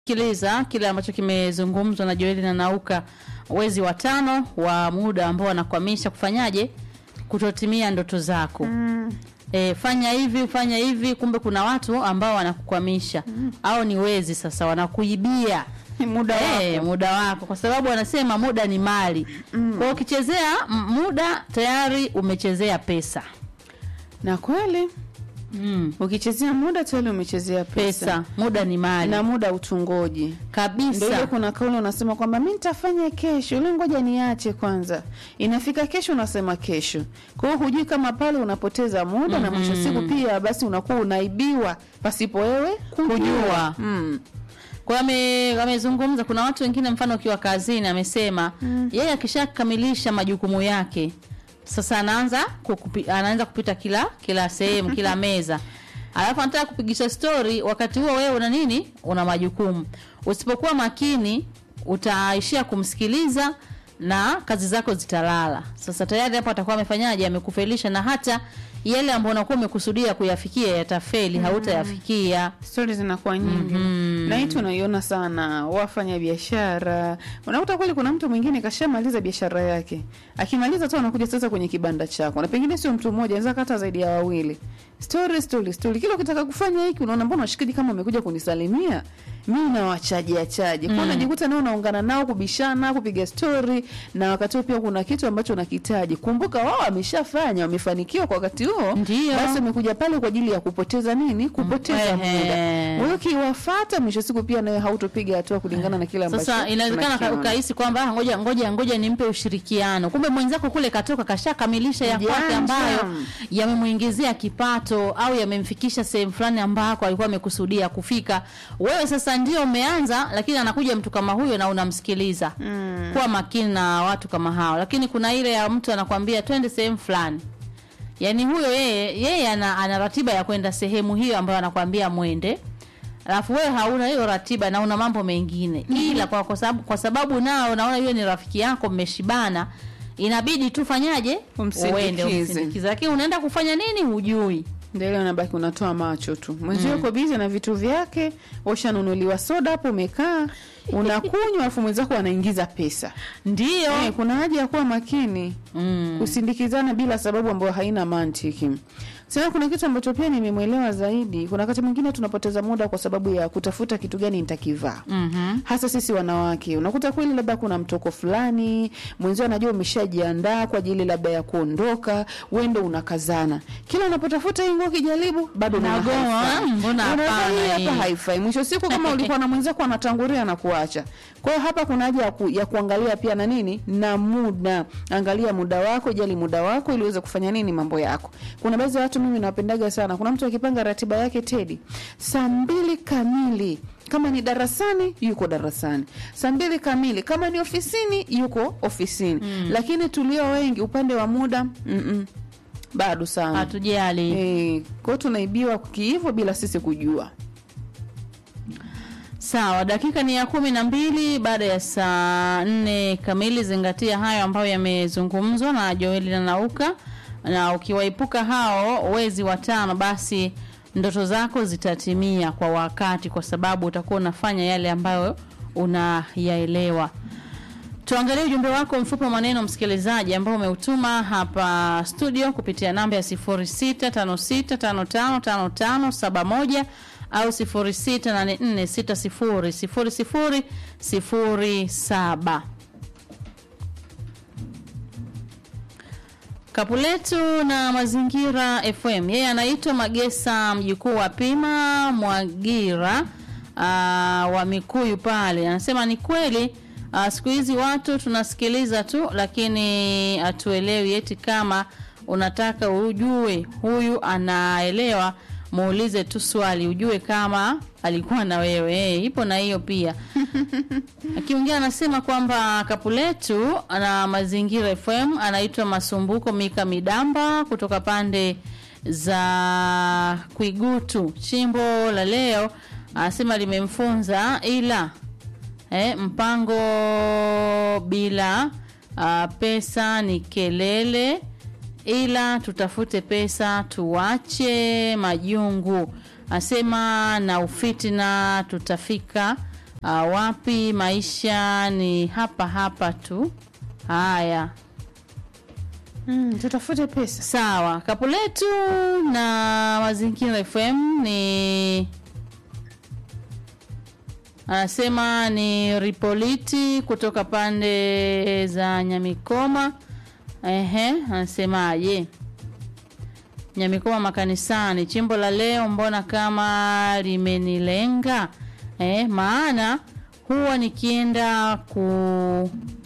Sikiliza kile ambacho kimezungumzwa na Joeli na Nauka, wezi watano wa muda ambao wanakwamisha kufanyaje, kutotimia ndoto zako. Mm. E, fanya hivi fanya hivi, kumbe kuna watu ambao wanakukwamisha au ni wezi sasa, wanakuibia muda Eh, wako. muda wako, kwa sababu wanasema muda ni mali. Kwa hiyo ukichezea m- muda tayari umechezea pesa. Na kweli Mm. ukichezea muda tayari umechezea pesa, Pesa, muda ni mali na muda utungoji. Ndio ile kabisa. kuna kauli unasema kwamba mi nitafanya kesho, ile ngoja niache kwanza. Inafika kesho unasema kesho. Kwa hiyo hujui kama pale unapoteza muda na mwisho siku pia basi unakuwa unaibiwa pasipo wewe kujua. Kujua. Mm. Kwa hiyo ame- amezungumza, kuna watu wengine, mfano ukiwa kazini, amesema yeye akishakamilisha majukumu yake sasa anaanza kukupi, anaanza kupita kila kila sehemu kila meza, alafu anataka kupigisha stori, wakati huo wewe una nini? Una majukumu. Usipokuwa makini, utaishia kumsikiliza na kazi zako zitalala. Sasa tayari hapo atakuwa amefanyaje? Amekufelisha, na hata yale ambayo unakuwa umekusudia kuyafikia yatafeli, hautayafikia. stori zinakuwa nyingi na hii tunaiona sana wafanya biashara unakuta kweli kuna mtu mwingine kashamaliza biashara yake akimaliza tu anakuja sasa kwenye kibanda chako na pengine sio mtu mmoja anaweza kata zaidi ya wawili story story story kila ukitaka kufanya hiki unaona mbona washikaji kama wamekuja kunisalimia mimi nawachaji achaji kwa unajikuta nao unaungana nao kubishana kupiga story na wakati huo pia kuna kitu ambacho unakitaji kumbuka wao wameshafanya wamefanikiwa kwa wakati huo Ndio. basi wamekuja pale kwa ajili ya kupoteza nini kupoteza Ehe. muda wewe ukiwafata mwisho siku pia nawe hautopiga hatua kulingana na kile ambacho Sasa inawezekana ka- unakiona. ukahisi kwamba "Ah, ngoja ngoja ngoja nimpe ushirikiano, kumbe mwenzako kule katoka kashakamilisha ya kwake Janja. ambayo yamemuingizia kipato au yamemfikisha sehemu fulani ambako alikuwa amekusudia kufika. Wewe sasa ndio umeanza, lakini anakuja mtu kama huyo na unamsikiliza. Mm. Kuwa makini na watu kama hao, lakini kuna ile ya mtu anakwambia twende sehemu fulani yaani huyo yeye yeye ana, ana ratiba ya kwenda sehemu hiyo ambayo anakwambia mwende alafu wewe hauna hiyo ratiba na una mambo mengine ila kwa, kwa, sababu, kwa sababu nao unaona yule ni rafiki yako mmeshibana inabidi tu fanyaje Umsindikize. uende umsindikize lakini unaenda kufanya nini hujui Ndio ile unabaki unatoa macho tu. Mwenzio uko bizi na vitu vyake, ushanunuliwa soda hapo umekaa, unakunywa alafu mwenzako anaingiza pesa. ndio Eh, kuna haja ya kuwa makini. mm. Kusindikizana bila sababu ambayo haina mantiki. Sasa kuna kitu ambacho pia nimemwelewa zaidi. Kuna wakati mwingine tunapoteza muda kwa sababu ya kutafuta kitu gani nitakivaa. Mhm. hasa sisi wanawake unakuta kweli labda kuna mtoko fulani mwenzio anajua umeshajiandaa kwa ajili labda ya kuondoka wende unakazana kila unapotafuta hii nguo kijaribu bado unaona Unagoma, haifai. mbona Unaona hapana hii hapa hii? haifai mwisho siku kama ulikuwa na mwenzako anatangulia na kuacha kwa hiyo hapa kuna haja ya, ku, ya kuangalia pia na nini na muda angalia muda wako jali muda wako ili uweze kufanya nini mambo yako kuna baadhi ya watu mimi nawapendaga sana kuna mtu akipanga ratiba yake tedi saa mbili kamili kama ni darasani yuko darasani saa mbili kamili kama ni ofisini yuko ofisini mm. lakini tulio wengi upande wa muda mm-mm, bado sana hatujali e, kwao tunaibiwa kihivo bila sisi kujua Sawa, dakika ni ya kumi na mbili baada ya saa nne kamili. Zingatia hayo ambayo yamezungumzwa na Joeli na Nauka, na ukiwaepuka hao wezi watano, basi ndoto zako zitatimia kwa wakati, kwa sababu utakuwa unafanya yale ambayo unayaelewa. Tuangalie ujumbe wako mfupi wa maneno msikilizaji, ambao umeutuma hapa studio kupitia namba ya 0656555571 au 0684600007. Kapuletu na Mazingira FM. Yeye anaitwa Magesa mjukuu wa Pima Mwagira aa, wa Mikuyu pale. Anasema ni kweli aa, siku hizi watu tunasikiliza tu, lakini hatuelewi eti kama unataka ujue huyu anaelewa, muulize tu swali ujue kama alikuwa na wewe. Eh, ipo na hiyo pia. Akiongea anasema kwamba Kapuletu na Mazingira FM anaitwa Masumbuko Mika Midamba kutoka pande za Kwigutu. Chimbo la leo anasema limemfunza ila eh, mpango bila uh, pesa ni kelele, ila tutafute pesa tuache majungu. Asema na ufitina tutafika ah, wapi maisha ni hapa hapa tu haya Mm, tutafute pesa. sawa kapu letu na mazingira fm ni anasema ni ripoliti kutoka pande za nyamikoma ehe anasemaje nyamikoma makanisani chimbo la leo mbona kama limenilenga eh, maana huwa nikienda ku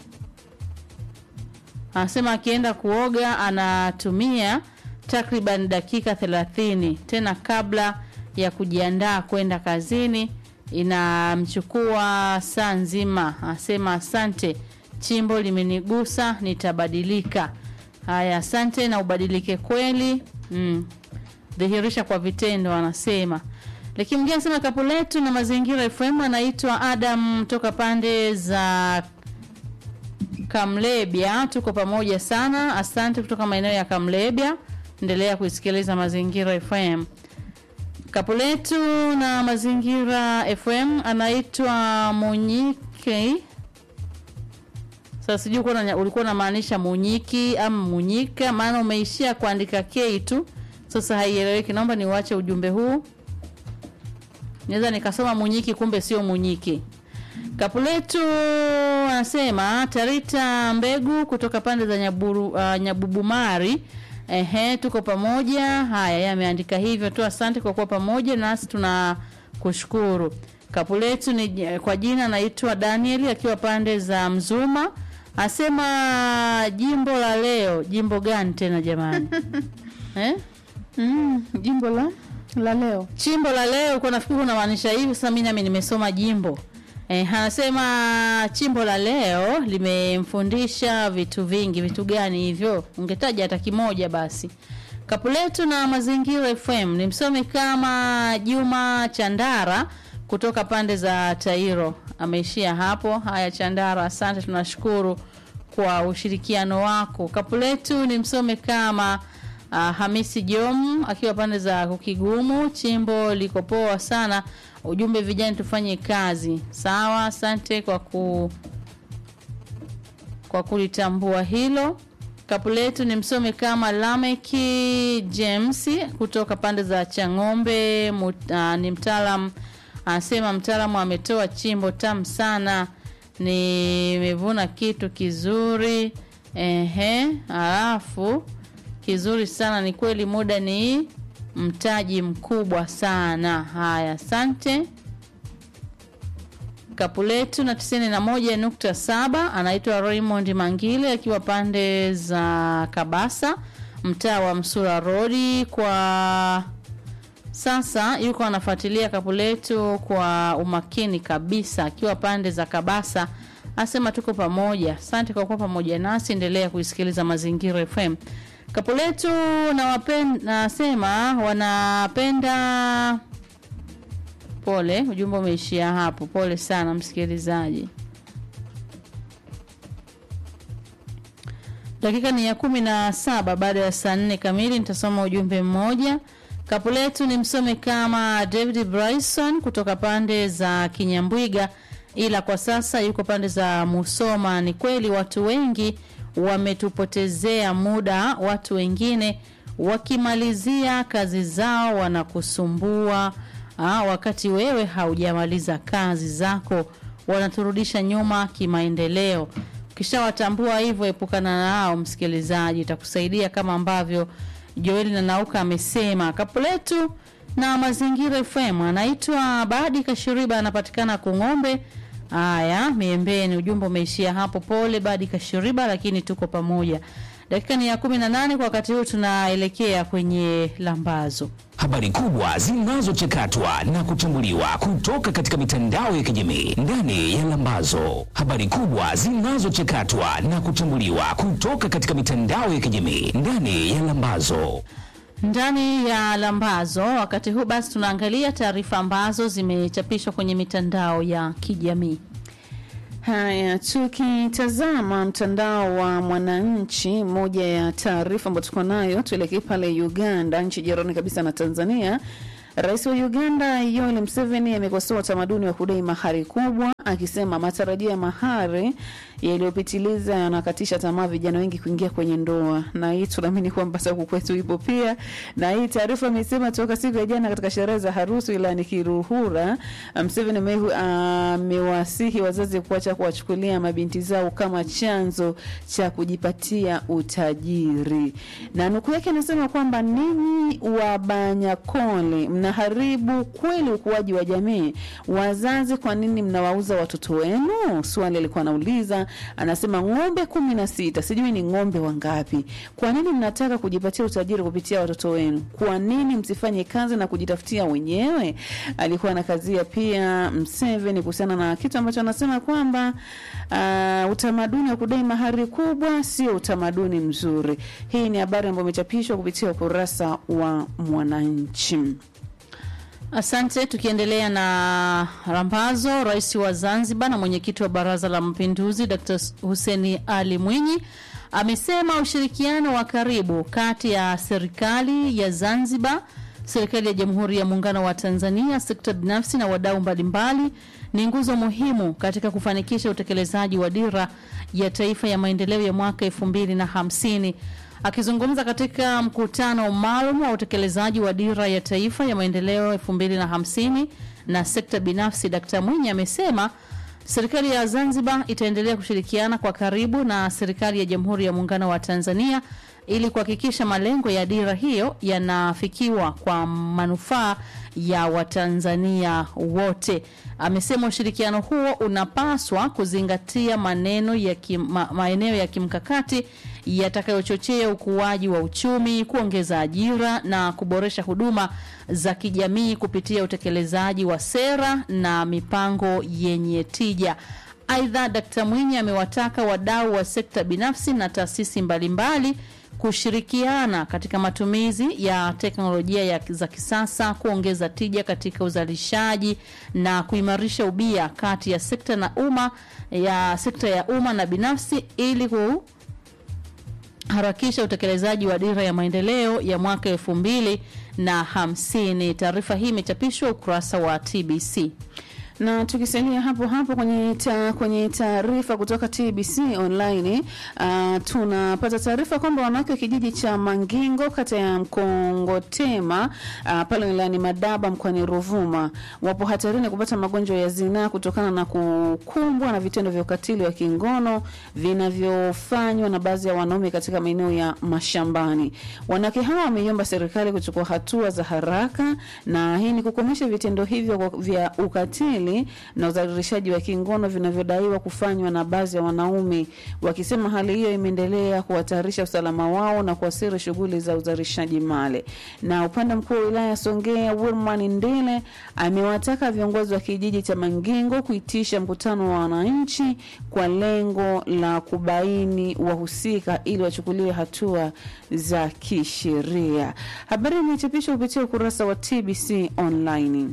anasema akienda kuoga anatumia takriban dakika 30 tena kabla ya kujiandaa kwenda kazini inamchukua saa nzima anasema asante chimbo limenigusa nitabadilika haya asante na ubadilike kweli mm. dhihirisha kwa vitendo anasema lakini mwingine anasema kapu letu na mazingira fm anaitwa adam toka pande za Kamlebya, tuko pamoja sana. Asante kutoka maeneo ya Kamlebya. Endelea kuisikiliza Mazingira FM. Kapu letu na Mazingira FM anaitwa Munyike. Sasa sijui ulikuwa una- ulikuwa unamaanisha Munyiki ama Munyika, maana umeishia kuandika K tu, sasa haieleweki. Naomba niuache ujumbe huu, naweza nikasoma Munyiki kumbe sio Munyiki. Kapu letu anasema Tarita Mbegu kutoka pande za Nyaburu, uh, Nyabubumari. Ehe, tuko pamoja. Haya, yeye ameandika hivyo tu. Asante kwa kuwa pamoja nasi, tuna kushukuru. Kapu letu ni kwa jina naitwa Daniel akiwa pande za Mzuma. Asema jimbo la leo, jimbo gani tena jamani? eh? Mm, jimbo la la leo. chimbo la leo uko nafikiri unamaanisha hivi sasa mimi nami nimesoma jimbo eh, anasema chimbo la leo limemfundisha vitu vingi vitu gani hivyo ungetaja hata kimoja basi kapu letu na mazingira fm ni msomi kama juma chandara kutoka pande za tairo ameishia hapo haya chandara asante tunashukuru kwa ushirikiano wako kapu letu ni msome kama uh, hamisi jom akiwa pande za kukigumu chimbo liko poa sana ujumbe vijana tufanye kazi sawa asante kwa ku kwa kulitambua hilo kapu letu ni msome kama lameki james kutoka pande za chang'ombe mut, uh, ni mtaalam anasema mtaalamu ametoa chimbo tamu sana nimevuna kitu kizuri ehe alafu kizuri sana ni kweli muda ni mtaji mkubwa sana haya asante kapu letu na tisini na moja nukta saba anaitwa raymond mangile akiwa pande za kabasa mtaa wa msura rodi kwa sasa yuko anafuatilia kapu letu kwa umakini kabisa akiwa pande za kabasa asema tuko pamoja asante kwa kuwa pamoja nasi endelea kuisikiliza mazingira fm kapu letu nawapen- nasema wanapenda pole ujumbe umeishia hapo pole sana msikilizaji dakika ni ya kumi na saba baada ya saa nne kamili nitasoma ujumbe mmoja kapu letu ni msome kama david bryson kutoka pande za kinyambwiga ila kwa sasa yuko pande za musoma ni kweli watu wengi wametupotezea muda watu wengine wakimalizia kazi zao wanakusumbua Aa, wakati wewe haujamaliza kazi zako wanaturudisha nyuma kimaendeleo ukishawatambua hivyo epukana nao msikilizaji itakusaidia kama ambavyo joeli na nauka amesema kapu letu na mazingira fm anaitwa badi kashiriba anapatikana kung'ombe haya miembeni ujumbe umeishia hapo pole badi kashiriba lakini tuko pamoja dakika ni ya kumi na nane kwa wakati huu tunaelekea kwenye lambazo habari kubwa zinazochakatwa na kuchambuliwa kutoka katika mitandao ya kijamii ndani ya Lambazo. Habari kubwa zinazochakatwa na kuchambuliwa kutoka katika mitandao ya kijamii ndani ya Lambazo. ndani ya lambazo wakati huu basi tunaangalia taarifa ambazo zimechapishwa kwenye mitandao ya kijamii Haya, tukitazama mtandao wa Mwananchi, moja ya taarifa ambayo tuko nayo, tuelekee pale Uganda, nchi jirani kabisa na Tanzania, Rais wa Uganda Yoweri Museveni amekosoa utamaduni wa kudai mahari kubwa, akisema matarajio ya mahari yaliyopitiliza yanakatisha tamaa vijana wengi kuingia kwenye ndoa, na hii tunaamini kwamba sasa huku kwetu ipo pia. Na hii taarifa amesema toka siku ya jana katika sherehe za harusi wilayani Kiruhura, Museveni ame- amewasihi wazazi kuacha kuwachukulia mabinti zao kama chanzo cha kujipatia utajiri, na nukuu yake anasema kwamba ninyi wa Banyakole mnaharibu kweli ukuaji wa jamii. Wazazi, kwa nini mnawauza watoto wenu? Swali alikuwa anauliza. Anasema ng'ombe kumi na sita, sijui ni ng'ombe wangapi. Kwa nini mnataka kujipatia utajiri kupitia watoto wenu? Kwa nini msifanye kazi na kujitafutia wenyewe? Alikuwa anakazia pia Mseveni kuhusiana na kitu ambacho anasema kwamba uh, utamaduni wa kudai mahari kubwa sio utamaduni mzuri. Hii ni habari ambayo imechapishwa kupitia ukurasa wa Mwananchi. Asante. Tukiendelea na rambazo, rais wa Zanzibar na mwenyekiti wa Baraza la Mapinduzi Dr. Hussein Ali Mwinyi amesema ushirikiano wa karibu kati ya serikali ya Zanzibar, serikali ya Jamhuri ya Muungano wa Tanzania, sekta binafsi na wadau mbalimbali ni nguzo muhimu katika kufanikisha utekelezaji wa dira ya taifa ya maendeleo ya mwaka elfu mbili na hamsini. Akizungumza katika mkutano maalum wa utekelezaji wa dira ya taifa ya maendeleo 2050 na sekta binafsi, Dkt. Mwinyi amesema serikali ya Zanzibar itaendelea kushirikiana kwa karibu na serikali ya Jamhuri ya Muungano wa Tanzania ili kuhakikisha malengo ya dira hiyo yanafikiwa kwa manufaa ya Watanzania wote. Amesema ushirikiano huo unapaswa kuzingatia maneno ya kim, ma, maeneo ya kimkakati yatakayochochea ukuaji wa uchumi, kuongeza ajira na kuboresha huduma za kijamii kupitia utekelezaji wa sera na mipango yenye tija. Aidha, Dkt. Mwinyi amewataka wadau wa sekta binafsi na taasisi mbalimbali kushirikiana katika matumizi ya teknolojia ya, za kisasa kuongeza tija katika uzalishaji na kuimarisha ubia kati ya sekta na umma ya sekta ya umma na binafsi ili kuharakisha utekelezaji wa dira ya maendeleo ya mwaka elfu mbili na hamsini. Taarifa hii imechapishwa ukurasa wa TBC na tukisalia hapo hapo kwenye ta, kwenye taarifa kutoka TBC online uh, tunapata taarifa kwamba wanawake wa kijiji cha Mangingo kata ya Mkongotema uh, pale wilayani Madaba mkoani Ruvuma wapo hatarini kupata magonjwa ya zinaa kutokana na kukumbwa na vitendo vya ukatili wa kingono vinavyofanywa na baadhi ya wanaume katika maeneo ya mashambani. Wanawake hawa wameiomba serikali kuchukua hatua za haraka, na hii ni kukomesha vitendo hivyo vya ukatili na udhalilishaji wa kingono vinavyodaiwa kufanywa na baadhi ya wanaume, wakisema hali hiyo imeendelea kuhatarisha usalama wao na kuathiri shughuli za uzalishaji mali. Na upande mkuu wa wilaya ya Songea Wilman Ndile amewataka viongozi wa kijiji cha Mangingo kuitisha mkutano wa wananchi kwa lengo la kubaini wahusika ili wachukuliwe hatua za kisheria. Habari imechapishwa kupitia ukurasa wa TBC online.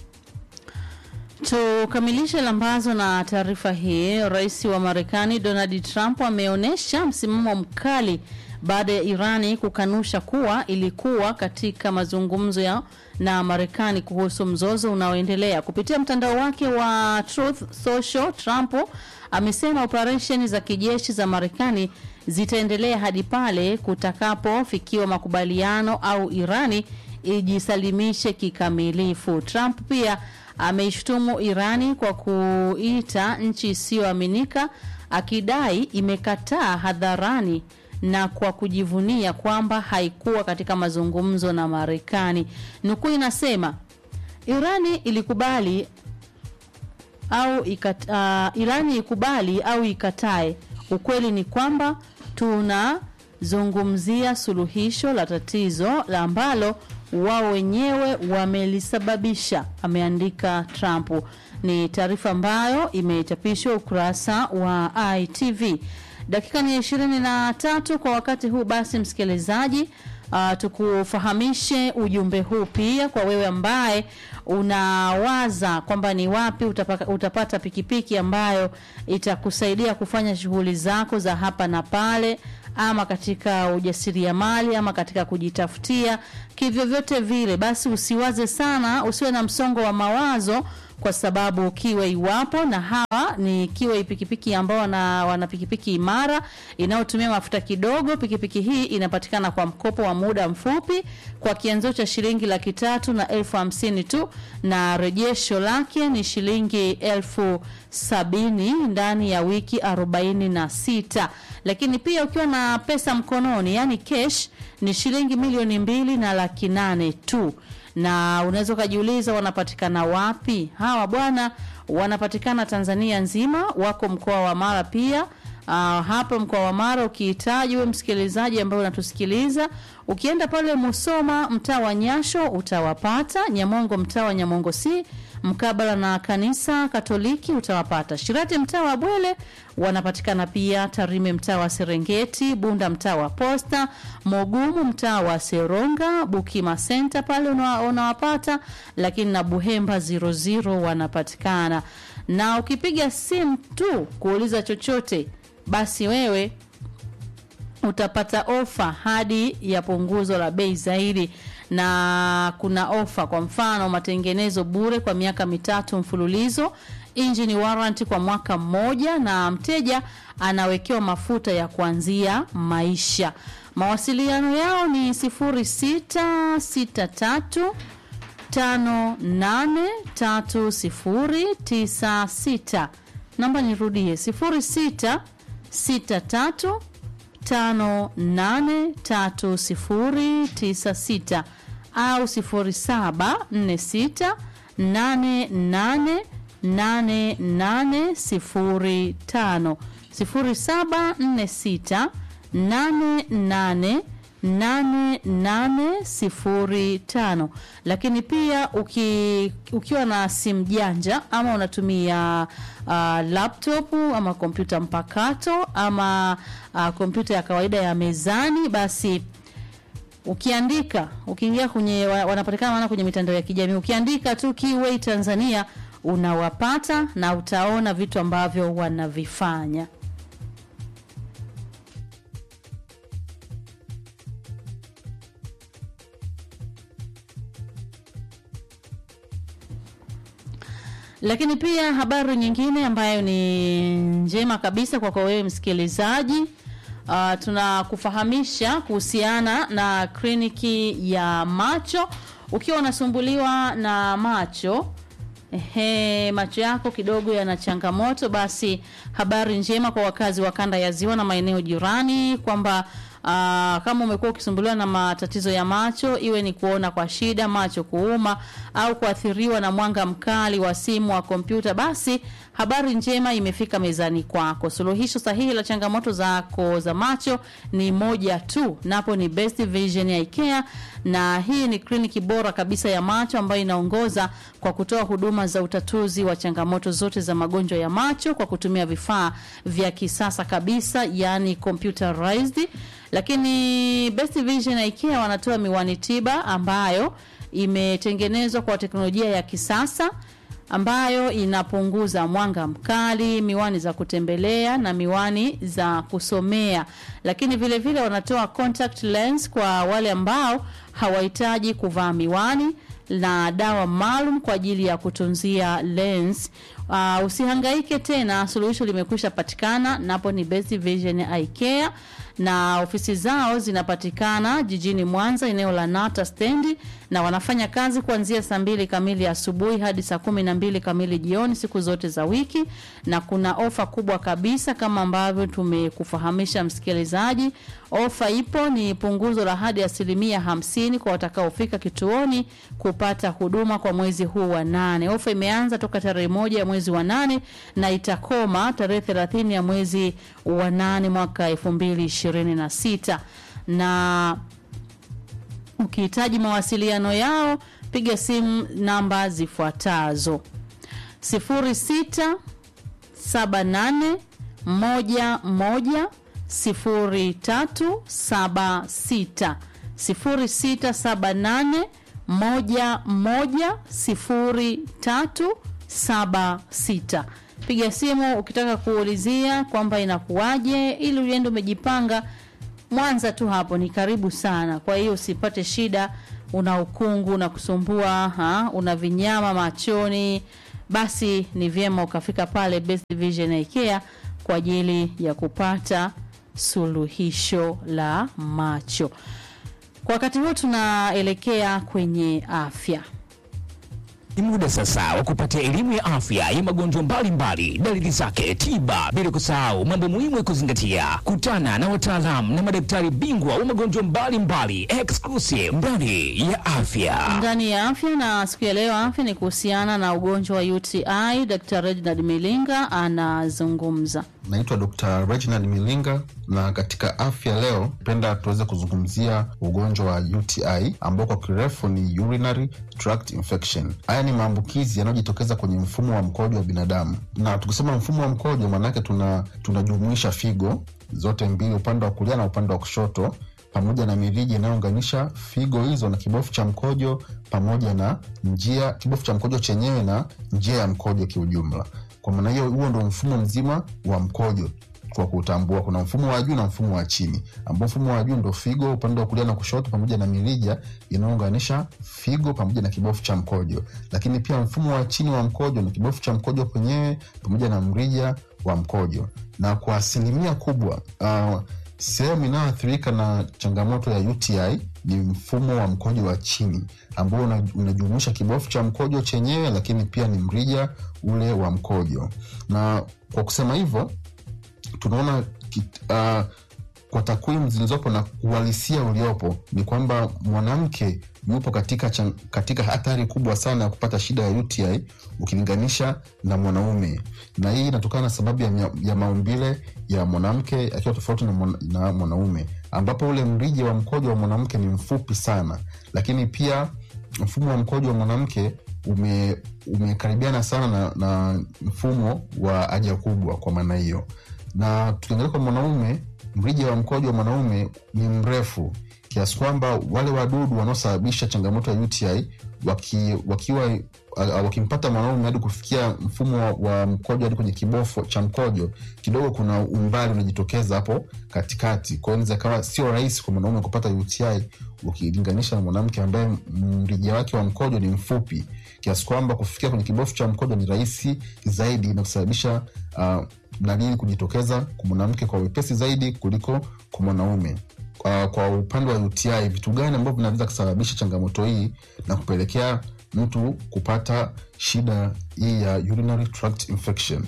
Tukamilishe lambazo na taarifa hii. Rais wa Marekani Donald Trump ameonyesha msimamo mkali baada ya Irani kukanusha kuwa ilikuwa katika mazungumzo ya na Marekani kuhusu mzozo unaoendelea. Kupitia mtandao wake wa Truth Social, Trump amesema operesheni za kijeshi za Marekani zitaendelea hadi pale kutakapofikiwa makubaliano au Irani ijisalimishe kikamilifu. Trump pia ameishtumu Irani kwa kuita nchi isiyoaminika akidai imekataa hadharani na kwa kujivunia kwamba haikuwa katika mazungumzo na Marekani. Nukuu inasema Irani ilikubali au ikat, uh, Irani ikubali au ikatae, ukweli ni kwamba tunazungumzia suluhisho la tatizo la ambalo wao wenyewe wamelisababisha, ameandika Trump. Ni taarifa ambayo imechapishwa ukurasa wa ITV. Dakika ni ishirini na tatu kwa wakati huu. Basi msikilizaji, uh, tukufahamishe ujumbe huu pia kwa wewe ambaye unawaza kwamba ni wapi utapaka, utapata pikipiki ambayo itakusaidia kufanya shughuli zako za hapa na pale ama katika ujasiriamali ama katika kujitafutia kivyovyote vile, basi usiwaze sana, usiwe na msongo wa mawazo kwa sababu Kiwei iwapo na hawa ni Kiwei pikipiki ambao wana, wana pikipiki imara inayotumia mafuta kidogo. Pikipiki hii inapatikana kwa mkopo wa muda mfupi kwa kianzio cha shilingi laki tatu na elfu hamsini tu na rejesho lake ni shilingi elfu sabini ndani ya wiki arobaini na sita lakini pia ukiwa na pesa mkononi yani cash ni shilingi milioni mbili na laki nane tu na unaweza ukajiuliza wanapatikana wapi hawa bwana wanapatikana tanzania nzima wako mkoa wa mara pia uh, hapa mkoa wa mara ukihitaji we msikilizaji ambaye unatusikiliza ukienda pale musoma mtaa wa nyasho utawapata nyamongo mtaa wa nyamongo c mkabala na kanisa katoliki utawapata shirati mtaa wa bwele wanapatikana pia tarime mtaa wa serengeti bunda mtaa wa posta mogumu mtaa wa seronga bukima senta pale una- unawapata lakini na buhemba 00 wanapatikana na ukipiga simu tu kuuliza chochote basi wewe utapata ofa hadi ya punguzo la bei zaidi na kuna ofa kwa mfano matengenezo bure kwa miaka mitatu mfululizo engine warranty kwa mwaka mmoja na mteja anawekewa mafuta ya kuanzia maisha mawasiliano yao ni 0663 583096 namba nirudie 0663 583096 au 0746 888805 0746 88 8805 lakini pia uki, ukiwa na simu janja ama unatumia uh, laptop ama kompyuta mpakato ama uh, kompyuta ya kawaida ya mezani basi ukiandika ukiingia kwenye wa- wanapatikana maana kwenye mitandao ya kijamii ukiandika tu Kiway Tanzania unawapata na utaona vitu ambavyo wanavifanya lakini pia habari nyingine ambayo ni njema kabisa kwako wewe msikilizaji uh, tunakufahamisha kuhusiana na kliniki ya macho ukiwa unasumbuliwa na macho Ehe, macho yako kidogo yana changamoto basi habari njema kwa wakazi wa kanda ya ziwa na maeneo jirani kwamba Uh, kama umekuwa ukisumbuliwa na matatizo ya macho iwe ni kuona kwa shida macho kuuma au kuathiriwa na mwanga mkali wa simu wa kompyuta basi habari njema imefika mezani kwako suluhisho sahihi la changamoto zako za macho ni moja tu napo ni best vision ya ikea na hii ni kliniki bora kabisa ya macho ambayo inaongoza kwa kutoa huduma za utatuzi wa changamoto zote za magonjwa ya macho kwa kutumia vifaa vya kisasa kabisa yani computerized lakini best vision ya ikea wanatoa miwani tiba ambayo imetengenezwa kwa teknolojia ya kisasa ambayo inapunguza mwanga mkali miwani za kutembelea na miwani za kusomea lakini vile vile wanatoa contact lens kwa wale ambao hawahitaji kuvaa miwani na dawa maalum kwa ajili ya kutunzia lens uh, usihangaike tena suluhisho limekwisha patikana napo ni best vision eye care na ofisi zao zinapatikana jijini mwanza eneo la nata stendi na wanafanya kazi kuanzia saa mbili kamili asubuhi hadi saa kumi na mbili kamili jioni siku zote za wiki na kuna ofa kubwa kabisa kama ambavyo tumekufahamisha msikilizaji ofa ipo ni punguzo la hadi asilimia hamsini kwa watakaofika kituoni kupata huduma kwa mwezi huu wa nane ofa imeanza toka tarehe moja ya mwezi wa nane na itakoma tarehe thelathini ya mwezi wa nane mwaka elfu mbili ishirini na sita na ukihitaji mawasiliano yao piga simu namba zifuatazo 06 78 11 0376 0678 11 0376 piga simu ukitaka kuulizia kwamba inakuwaje ili uende umejipanga Mwanza tu hapo ni karibu sana, kwa hiyo usipate shida, una ukungu unakusumbua, ha? una vinyama machoni, basi ni vyema ukafika pale Best Vision Eye Care kwa ajili ya kupata suluhisho la macho. Kwa wakati huu tunaelekea kwenye afya. Ni muda sasa wa kupata elimu ya afya ya magonjwa mbalimbali, dalili zake, tiba, bila kusahau mambo muhimu ya kuzingatia. Kutana na wataalamu na madaktari bingwa wa magonjwa mbalimbali exclusive ndani ya afya. ndani ya afya na siku ya leo afya ni kuhusiana na ugonjwa wa UTI. Dr. Reginald Milinga anazungumza. Naitwa Dr. Reginald Milinga na katika afya leo penda tuweze kuzungumzia ugonjwa wa UTI ambao kwa kirefu ni urinary tract infection. Haya ni maambukizi yanayojitokeza kwenye mfumo wa mkojo wa binadamu, na tukisema mfumo wa mkojo maanake tuna tunajumuisha figo zote mbili, upande wa kulia na upande wa kushoto pamoja na mirija inayounganisha figo hizo na kibofu cha mkojo pamoja na njia kibofu cha mkojo chenyewe na njia ya mkojo kiujumla. Kwa maana hiyo, huo ndo mfumo mzima wa mkojo kwa kutambua. Kuna mfumo wa juu na mfumo wa chini, ambao mfumo wa juu ndo figo upande wa kulia na kushoto, pamoja na mirija inayounganisha figo pamoja na kibofu cha mkojo. Lakini pia mfumo wa chini wa mkojo ni kibofu cha mkojo kwenyewe pamoja na mrija wa mkojo, na kwa asilimia kubwa uh, sehemu inayoathirika na changamoto ya UTI ni mfumo wa mkojo wa chini ambao una- unajumuisha kibofu cha mkojo chenyewe, lakini pia ni mrija ule wa mkojo. Na kwa kusema hivyo tunaona kit- uh, kwa takwimu zilizopo na uhalisia uliopo ni kwamba mwanamke yupo katika, chan- katika hatari kubwa sana ya kupata shida ya UTI ukilinganisha na mwanaume, na hii inatokana na sababu ya, mya- ya maumbile ya mwanamke akiwa tofauti na, mwana, na mwanaume, ambapo ule mrija wa mkojo wa mwanamke ni mfupi sana, lakini pia mfumo wa mkojo wa mwanamke ume umekaribiana sana na, na mfumo wa haja kubwa. Kwa maana hiyo, na tukiangalia kwa mwanaume, mrija wa mkojo wa mwanaume ni mrefu kiasi kwamba wale wadudu wanaosababisha changamoto ya UTI waki, wakiwa uh, wakimpata mwanaume hadi kufikia mfumo wa, wa mkojo hadi kwenye kibofu cha mkojo, kidogo kuna umbali unajitokeza hapo katikati. Kwa hiyo inaweza kawa sio rahisi kwa mwanaume kupata UTI ukilinganisha na mwanamke ambaye mrija wake wa mkojo ni mfupi kiasi kwamba kufikia kwenye kibofu cha mkojo ni rahisi zaidi na kusababisha uh, dalili kujitokeza kwa mwanamke kwa wepesi zaidi kuliko kwa mwanaume. Kwa, kwa upande wa UTI, vitu gani ambavyo vinaweza kusababisha changamoto hii na kupelekea mtu kupata shida hii ya urinary tract infection?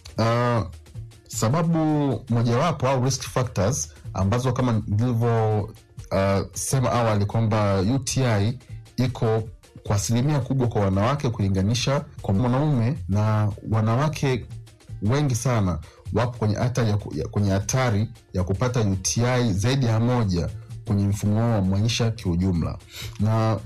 Uh, sababu mojawapo au risk factors ambazo kama nilivyo uh, sema awali kwamba UTI iko kwa asilimia kubwa kwa wanawake kulinganisha kwa mwanaume, na wanawake wengi sana wapo kwenye hatari ya, ku- ya, kwenye hatari ya kupata UTI zaidi ya moja kwenye mfumo wao wa maisha kiujumla na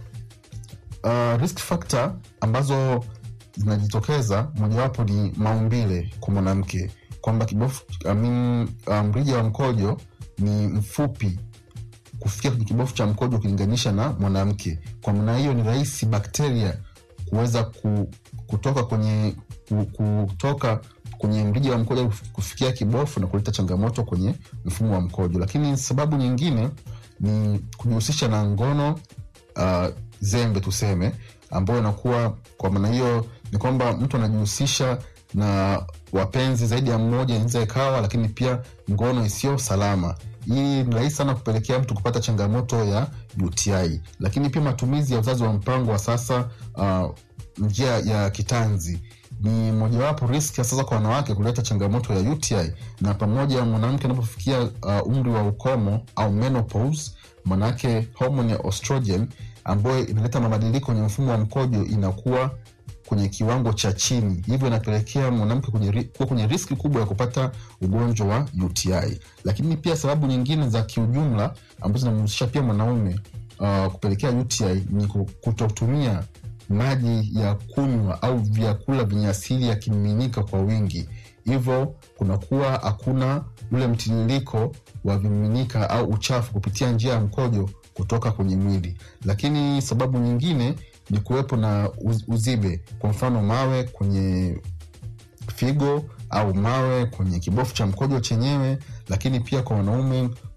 uh, risk factor ambazo zinajitokeza mojawapo ni maumbile kwa mwanamke kwamba kibofu I mean, uh, mrija wa mkojo ni mfupi kufikia kwenye kibofu cha mkojo ukilinganisha na mwanamke. Kwa maana hiyo ni rahisi bakteria kuweza ku, kutoka kwenye ku, kutoka kwenye mrija wa mkojo kufikia kibofu na kuleta changamoto kwenye mfumo wa mkojo. Lakini sababu nyingine ni kujihusisha na ngono uh, zembe tuseme, ambayo inakuwa kwa maana hiyo ni kwamba mtu anajihusisha na wapenzi zaidi ya mmoja, inaweza ikawa, lakini pia ngono isiyo salama. Hii ni rahisi sana kupelekea mtu kupata changamoto ya UTI. Lakini pia matumizi ya uzazi wa mpango wa sasa, uh, njia ya kitanzi ni mojawapo riski ya sasa kwa wanawake kuleta changamoto ya UTI, na pamoja mwanamke anapofikia uh, umri wa ukomo au menopause, manake homoni ya estrogen ambayo inaleta mabadiliko kwenye mfumo wa mkojo inakuwa kwenye kiwango cha chini, hivyo inapelekea mwanamke kwenye ri- kuwa kwenye riski kubwa ya kupata ugonjwa wa UTI. Lakini pia sababu nyingine za kiujumla ambazo zinamhusisha pia mwanaume uh, kupelekea UTI ni ku- kutotumia maji ya kunywa au vyakula vyenye asili ya kimiminika kwa wingi, hivyo kunakuwa hakuna ule mtiririko wa vimiminika au uchafu kupitia njia ya mkojo kutoka kwenye mwili. Lakini sababu nyingine ni kuwepo na uz- uzibe, kwa mfano mawe kwenye figo au mawe kwenye kibofu cha mkojo chenyewe, lakini pia kwa wanaume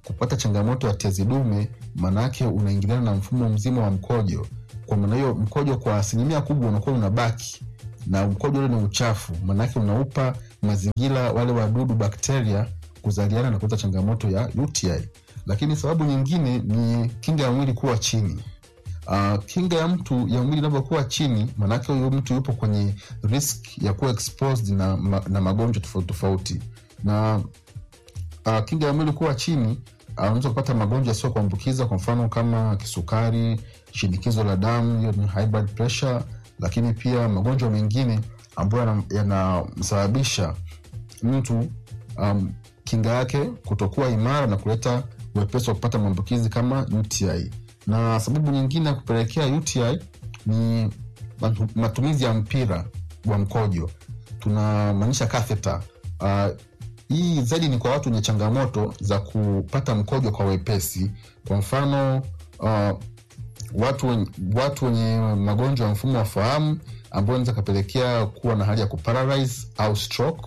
kupata changamoto ya tezi dume maanaake unaingiliana na mfumo mzima wa mkojo kwa maana hiyo mkojo kwa asilimia kubwa unakuwa unabaki na mkojo ule ni uchafu maanaake unaupa mazingira wale wadudu bakteria kuzaliana na kuleta changamoto ya uti lakini sababu nyingine ni kinga ya mwili kuwa chini uh, kinga ya mtu ya mwili inavyokuwa chini maanake huyo mtu yupo kwenye risk ya kuwa exposed na, ma, na magonjwa tofauti tofauti na uh, kinga ya mwili kuwa chini uh, unaweza kupata magonjwa yasiyo kuambukiza kwa mfano kama kisukari shinikizo la damu hiyo ni high blood pressure lakini pia magonjwa mengine ambayo yanamsababisha mtu um, kinga yake kutokuwa imara na kuleta uwepesi wa kupata maambukizi kama uti na sababu nyingine ya kupelekea uti ni matu- matumizi ya mpira wa mkojo tunamaanisha katheta uh, hii zaidi ni kwa watu wenye changamoto za kupata mkojo kwa wepesi kwa mfano uh, watu, wenye- watu wenye magonjwa ya mfumo wa fahamu ambayo inaweza kapelekea kuwa na hali ya kuparalyze au stroke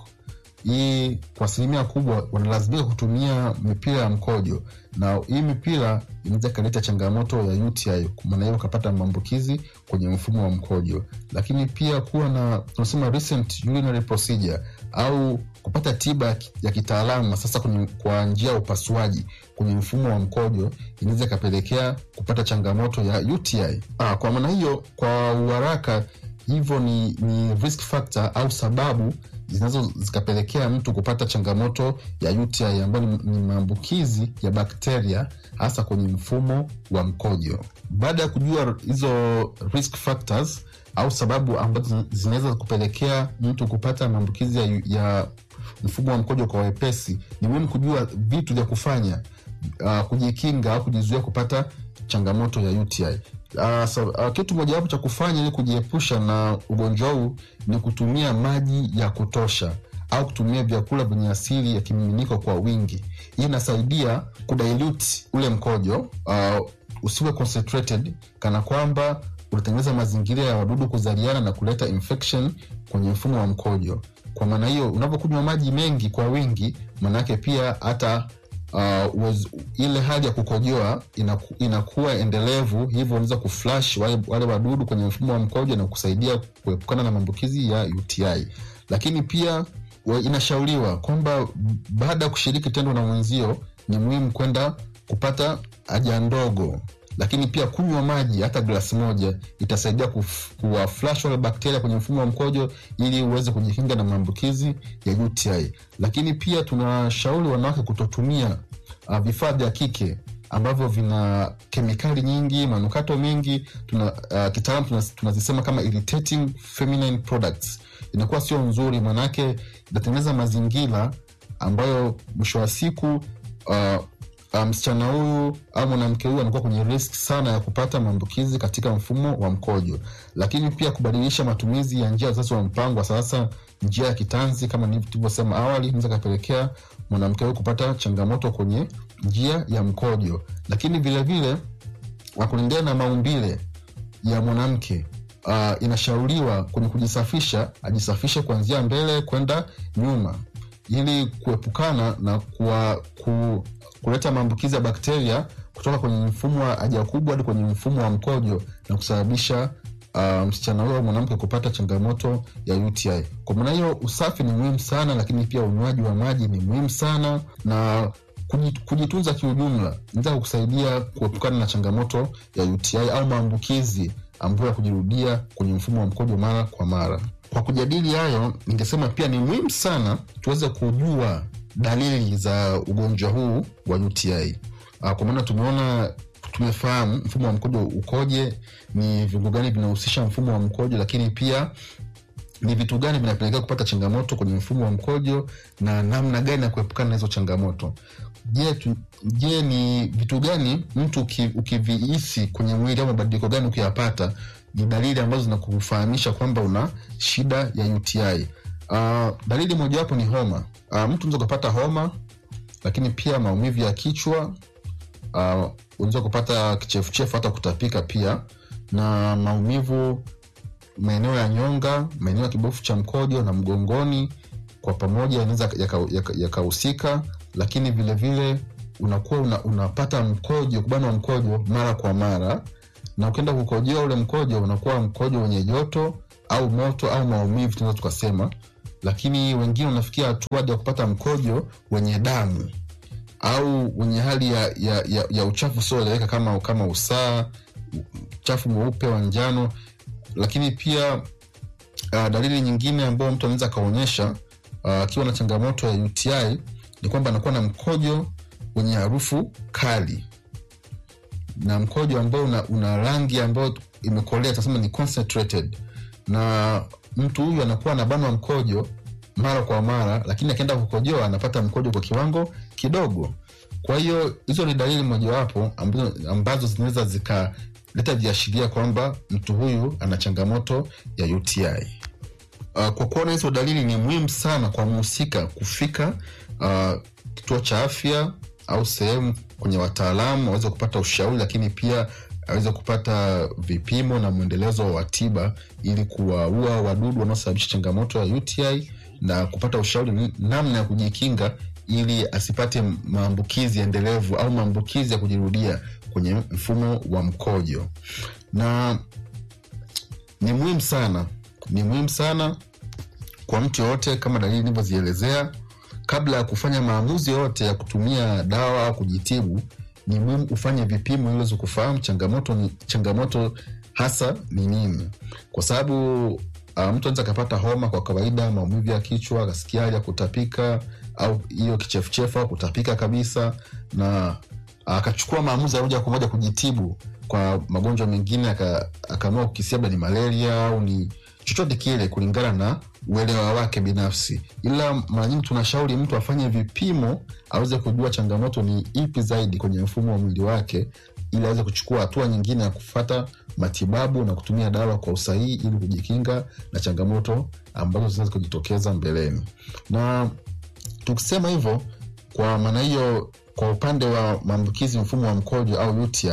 hii kwa asilimia kubwa wanalazimika kutumia mipira ya mkojo na hii mipira inaweza ikaleta changamoto ya uti maana hiyo ukapata maambukizi kwenye mfumo wa mkojo lakini pia kuwa na tunasema recent urinary procedure au kupata tiba ya ki- ya kitaalamu sasa kwenye, kwa njia ya upasuaji kwenye mfumo wa mkojo inaweza ikapelekea kupata changamoto ya uti ah, kwa maana hiyo kwa uharaka hivyo ni, ni risk factor au sababu zinazo zikapelekea mtu kupata changamoto ya uti ambayo ni, ni maambukizi ya bakteria hasa kwenye mfumo wa mkojo baada ya kujua hizo risk factors au sababu ambazo zinaweza kupelekea mtu kupata maambukizi ya, ya mfumo wa mkojo kwa wepesi ni muhimu kujua vitu vya kufanya uh, kujikinga au kujizuia kupata changamoto ya uti Uh, so, uh, kitu mojawapo cha kufanya ili kujiepusha na ugonjwa huu ni kutumia maji ya kutosha au kutumia vyakula vyenye asili ya kimiminiko kwa wingi hii inasaidia kudilute ule mkojo uh, usiwe concentrated kana kwamba unatengeneza mazingira ya wadudu kuzaliana na kuleta infection kwenye mfumo wa mkojo kwa maana hiyo unapokunywa maji mengi kwa wingi maanaake pia hata uh, uwez, ile hali ya kukojoa inaku, inakuwa endelevu hivyo unaweza kuflash wale, wale wadudu kwenye mfumo wa mkojo na kusaidia kuepukana na maambukizi ya uti lakini pia wa- inashauriwa kwamba baada ya kushiriki tendo na mwenzio ni muhimu kwenda kupata haja ndogo lakini pia kunywa maji hata glasi moja itasaidia kuf- kuwaflash wale bakteria kwenye mfumo wa mkojo ili uweze kujikinga na maambukizi ya uti lakini pia tunashauri wanawake kutotumia uh, vifaa vya kike ambavyo vina kemikali nyingi manukato mengi tuna, uh, kitaalam tunas- tunazisema kama irritating feminine products inakuwa sio nzuri manake inatengeneza mazingira ambayo mwisho wa siku uh, uh, msichana huyu au mwanamke huyu anakuwa kwenye risk sana ya kupata maambukizi katika mfumo wa mkojo lakini pia kubadilisha matumizi ya njia zazi wa mpango wa sasa njia ya kitanzi kama nilivyo- tulivyosema awali inaweza kapelekea mwanamke huyu kupata changamoto kwenye njia ya mkojo lakini vilevile wakuendea na maumbile ya mwanamke uh, inashauriwa kwenye kujisafisha ajisafishe kuanzia mbele kwenda nyuma ili kuepukana na kuwa, ku, kuleta maambukizi ya bakteria kutoka kwenye mfumo wa haja kubwa hadi kwenye mfumo wa mkojo na kusababisha uh, msichana huyo au mwanamke kupata changamoto ya uti kwa maana hiyo usafi ni muhimu sana lakini pia unywaji wa maji ni muhimu sana na kuji- kujitunza kiujumla inaweza kukusaidia kuepukana na changamoto ya uti au maambukizi ambayo ya kujirudia kwenye mfumo wa mkojo mara kwa mara kwa kujadili hayo ningesema pia ni muhimu sana tuweze kujua dalili za ugonjwa huu wa uti uh, kwa maana tumeona tumefahamu mfumo wa mkojo ukoje ni viungo gani vinahusisha mfumo wa mkojo lakini pia ni vitu gani vinapelekea kupata changamoto kwenye mfumo wa mkojo na namna gani ya kuepukana na hizo changamoto je tu, je ni vitu gani mtu uki- ukivihisi kwenye mwili au mabadiliko gani ukiyapata ni dalili ambazo zinakufahamisha kwamba una shida ya uti uh, dalili mojawapo ni homa uh, mtu unaweza ukapata homa lakini pia maumivu ya kichwa uh, unaweza kupata kichefuchefu hata kutapika pia na maumivu maeneo ya nyonga maeneo ya kibofu cha mkojo na mgongoni kwa pamoja yanaweza yakahusika yaka, yaka yakahusika, lakini vilevile unakuwa una, unapata mkojo kubanwa mkojo mara kwa mara na ukienda kukojoa ule mkojo unakuwa mkojo wenye joto au moto au maumivu tunaweza tukasema lakini wengine unafikia hatua hadi ya kupata mkojo wenye damu au wenye hali ya, ya, ya, ya uchafu usioeleweka kama, kama usaa uchafu mweupe wa njano lakini pia uh, dalili nyingine ambayo mtu anaweza akaonyesha akiwa uh, na changamoto ya uti ni kwamba anakuwa na mkojo wenye harufu kali na mkojo ambao una, una rangi ambayo imekolea tunasema ni concentrated na mtu huyu anakuwa anabanwa mkojo mara kwa mara lakini akienda kukojoa anapata mkojo kwa kiwango kidogo kwa hiyo hizo ni dalili mojawapo ambazo, ambazo zinaweza zikaleta viashiria kwamba mtu huyu ana changamoto ya uti uh, kwa kuona hizo dalili ni muhimu sana kwa mhusika kufika uh, kituo cha afya au sehemu kwenye wataalamu aweze kupata ushauri lakini pia aweze kupata vipimo na mwendelezo wa tiba ili kuwaua wadudu wanaosababisha changamoto ya uti na kupata ushauri namna ya kujikinga ili asipate maambukizi endelevu au maambukizi ya kujirudia kwenye mfumo wa mkojo na ni muhimu sana ni muhimu sana kwa mtu yoyote kama dalili nilivyozielezea kabla ya kufanya maamuzi yoyote ya kutumia dawa au kujitibu ni muhimu ufanye vipimo ili uweze kufahamu changamoto ni changamoto hasa ni nini kwa sababu uh, mtu anaweza akapata homa kwa kawaida maumivu ya kichwa akasikia hali ya kutapika au hiyo kichefuchefu au kutapika kabisa na akachukua maamuzi ya moja kwa moja kujitibu kwa magonjwa mengine akaamua kukisia labda ni malaria au ni chochote kile kulingana na uelewa wake binafsi ila mara nyingi tunashauri mtu afanye vipimo aweze kujua changamoto ni ipi zaidi kwenye mfumo wa mwili wake ili aweze kuchukua hatua nyingine ya kufata matibabu na kutumia dawa kwa usahihi ili kujikinga na changamoto ambazo zinaweza kujitokeza mbeleni na tukisema hivyo kwa maana hiyo kwa upande wa maambukizi mfumo wa mkojo au uti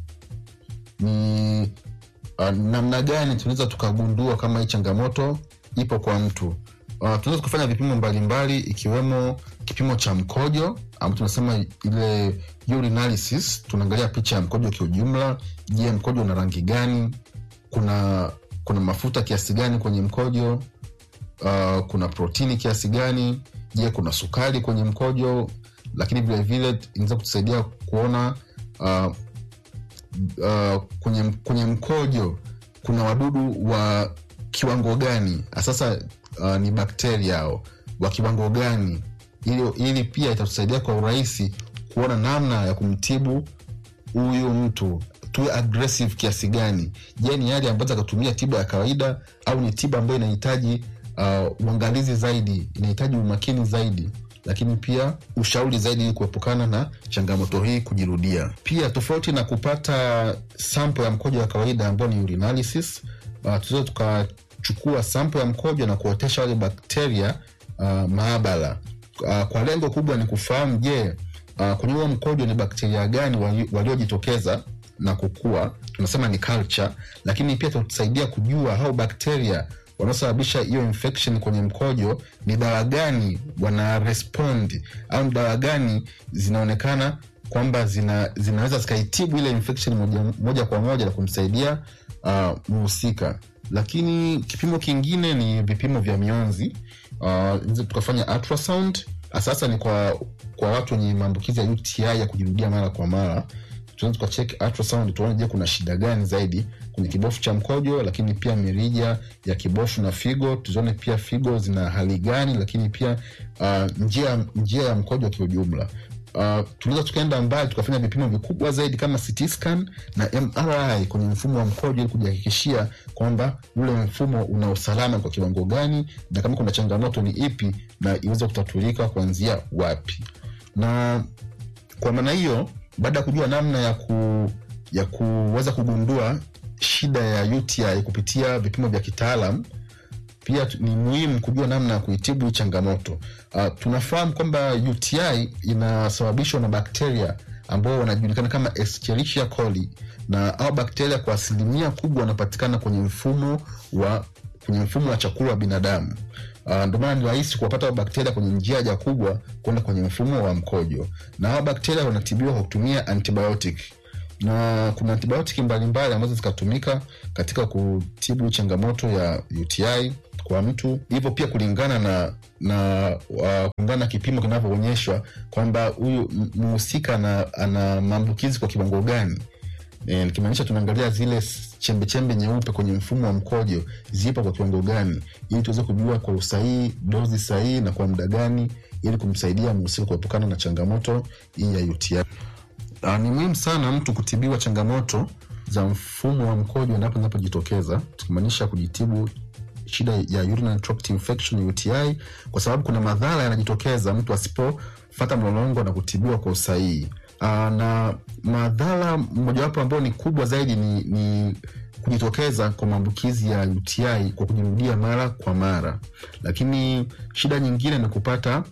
ni uh, namna gani tunaweza tukagundua kama hii changamoto ipo kwa mtu uh, tunaweza kufanya vipimo mbalimbali ikiwemo kipimo cha mkojo ambao tunasema ile urinalysis tunaangalia picha ya mkojo kiujumla je mkojo una rangi gani kuna kuna mafuta kiasi gani kwenye mkojo uh, kuna protini kiasi gani je kuna sukari kwenye mkojo lakini vilevile inaweza kutusaidia kuona uh, uh, kwenye, kwenye mkojo kuna wadudu wa kiwango gani sasa uh, ni bakteria ao wa kiwango gani ili, ili pia itatusaidia kwa urahisi kuona namna ya kumtibu huyu mtu tuwe aggressive kiasi gani je ni hali ambazo akatumia tiba ya kawaida au ni tiba ambayo inahitaji uh, uangalizi zaidi inahitaji umakini zaidi lakini pia ushauri zaidi ili kuepukana na changamoto hii kujirudia pia tofauti na kupata sampo ya mkojo wa kawaida ambao ni urinalysis uh, tunaweza tukachukua sampo ya mkojo na kuotesha wale bakteria uh, maabara uh, kwa lengo kubwa ni kufahamu je uh, kwenye huo mkojo ni bakteria gani waliojitokeza na kukua tunasema ni culture lakini pia tutasaidia kujua hao bakteria wanaosababisha hiyo infection kwenye mkojo ni dawa gani wana respond au ni dawa gani zinaonekana kwamba zina, zinaweza zikaitibu ile infection moja, moja kwa moja na kumsaidia uh, mhusika lakini kipimo kingine ni vipimo vya mionzi uh, tukafanya ultrasound sasa ni kwa kwa watu wenye maambukizi ya uti ya kujirudia mara kwa mara tunaweza tukachek ultrasound tuone je kuna shida gani zaidi kwenye kibofu cha mkojo lakini pia mirija ya kibofu na figo tuzione pia figo zina hali gani lakini pia uh, njia, njia ya mkojo kiujumla uh, tunaweza tukaenda mbali tukafanya vipimo vikubwa zaidi kama CT scan na mri kwenye mfumo wa mkojo ili kujihakikishia kwamba ule mfumo una usalama kwa kiwango gani na kama kuna changamoto ni ipi na iweze kutatulika kuanzia wapi na kwa maana hiyo baada ya kujua namna ya ku ya kuweza kugundua shida ya uti kupitia vipimo vya kitaalam pia ni muhimu kujua namna ya kuitibu changamoto uh, tunafahamu kwamba uti inasababishwa na bakteria ambao wanajulikana kama escherichia coli na au bakteria kwa asilimia kubwa wanapatikana kwenye mfumo wa kwenye mfumo wa chakula wa binadamu Uh, ndio maana ni rahisi kuwapata bakteria kwenye njia haja kubwa kwenda kwenye mfumo wa mkojo, na hawa bakteria wanatibiwa kwa kutumia antibiotic na kuna antibiotiki mbalimbali ambazo zikatumika katika kutibu changamoto ya UTI kwa mtu, hivyo pia kulingana na na uh, kulingana na kipimo kinavyoonyeshwa kwamba huyu m- mhusika ana, ana maambukizi kwa kiwango gani. E, nikimaanisha tunaangalia zile s- chembechembe nyeupe kwenye mfumo wa mkojo zipo kwa kiwango gani, ili tuweze kujua kwa usahihi dozi sahihi na kwa muda gani, ili kumsaidia mhusika kuepukana na changamoto hii ya UTI. Uh, ni muhimu sana mtu kutibiwa changamoto za mfumo wa mkojo endapo zinapojitokeza, tukimaanisha kujitibu shida ya urinary tract infection UTI, kwa sababu kuna madhara yanajitokeza mtu asipofata mlolongo na kutibiwa kwa usahihi. Uh, na madhara mojawapo ambayo ni kubwa zaidi ni, ni kujitokeza kwa maambukizi ya UTI kwa kujirudia mara kwa mara, lakini shida nyingine ni kupata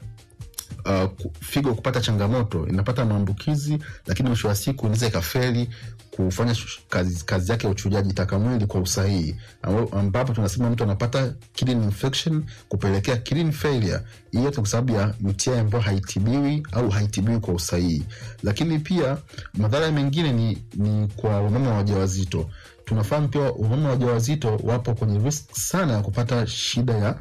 uh, ku- figo kupata changamoto inapata maambukizi lakini mwisho wa siku inaweza ikafeli kufanya shu- kazi, kazi yake ya uchujaji taka mwili kwa usahihi Amba- ambapo tunasema mtu anapata kidney infection kupelekea kidney failure hii yote kwa sababu ya UTI ambayo haitibiwi au haitibiwi kwa usahihi lakini pia madhara mengine ni, ni kwa wamama wajawazito tunafahamu pia wamama wajawazito wapo kwenye risk sana ya kupata shida ya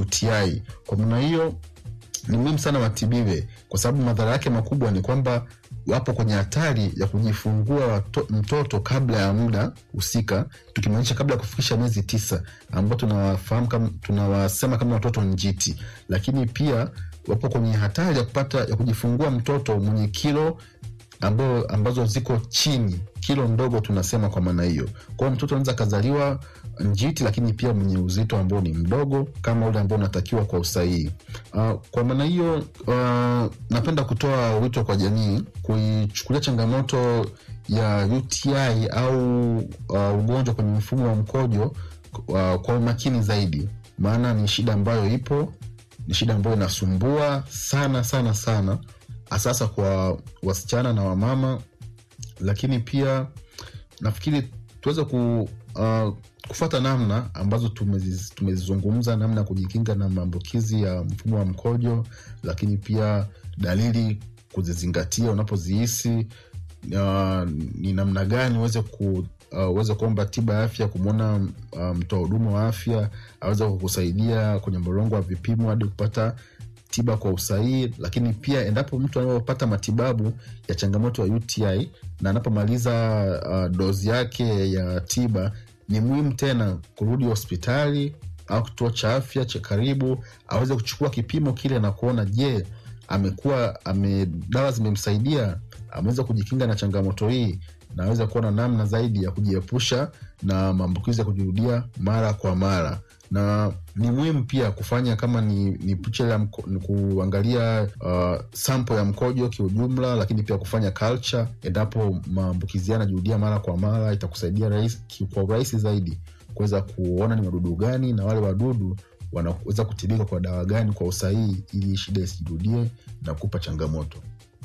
UTI kwa maana hiyo ni muhimu sana watibiwe kwa sababu madhara yake makubwa ni kwamba wapo kwenye hatari ya kujifungua wato, mtoto kabla ya muda husika tukimaanisha kabla ya kufikisha miezi tisa ambao tunawafahamu kama tunawasema kama watoto njiti lakini pia wapo kwenye hatari ya kupata ya kujifungua mtoto mwenye kilo ambao, ambazo ziko chini kilo ndogo tunasema kwa maana hiyo kwao mtoto anaweza akazaliwa njiti lakini pia mwenye uzito ambao ni mdogo kama ule ambao unatakiwa kwa usahihi uh, kwa maana hiyo uh, napenda kutoa wito kwa jamii kuichukulia changamoto ya uti au uh, ugonjwa kwenye mfumo wa mkojo uh, kwa umakini zaidi maana ni shida ambayo ipo ni shida ambayo inasumbua sana sana sana hasasa kwa wasichana na wamama lakini pia nafikiri tuweze ku uh, kufata namna ambazo tumezi- tumezizungumza namna ya kujikinga na maambukizi ya mfumo wa mkojo lakini pia dalili kuzizingatia unapozihisi uh, ni namna gani uweze ku uh, uweze kuomba tiba ya afya kumwona uh, mtoa huduma wa afya aweze kukusaidia kwenye mlolongo wa vipimo hadi kupata tiba kwa usahihi lakini pia endapo mtu anapopata matibabu ya changamoto ya uti na anapomaliza uh, dozi yake ya tiba ni muhimu tena kurudi hospitali au kituo cha afya cha karibu aweze kuchukua kipimo kile na kuona je amekuwa ame dawa zimemsaidia ameweza kujikinga na changamoto hii na aweza kuwa na namna zaidi ya kujiepusha na maambukizi ya kujirudia mara kwa mara na ni muhimu pia kufanya kama ni, ni picha ya mko, ni kuangalia uh, sampo ya mkojo kiujumla lakini pia kufanya culture endapo maambukizi yanajirudia mara kwa mara itakusaidia rahisi, ki- kwa urahisi zaidi kuweza kuona ni wadudu gani na wale wadudu wanaweza kutibika kwa dawa gani kwa usahihi ili shida isijirudie na kupa changamoto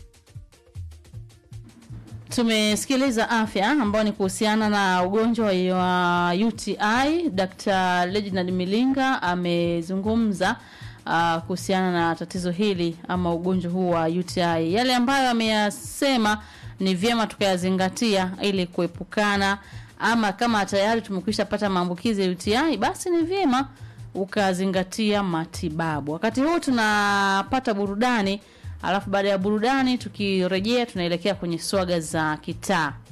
tumesikiliza afya ambayo ni kuhusiana na ugonjwa wa uti dr reginald milinga amezungumza uh, kuhusiana na tatizo hili ama ugonjwa huu wa uti yale ambayo ameyasema ni vyema tukayazingatia ili kuepukana ama kama tayari tumekwisha pata maambukizi ya uti basi ni vyema ukazingatia matibabu wakati huu tunapata burudani alafu baada ya burudani tukirejea tunaelekea kwenye swaga za kitaa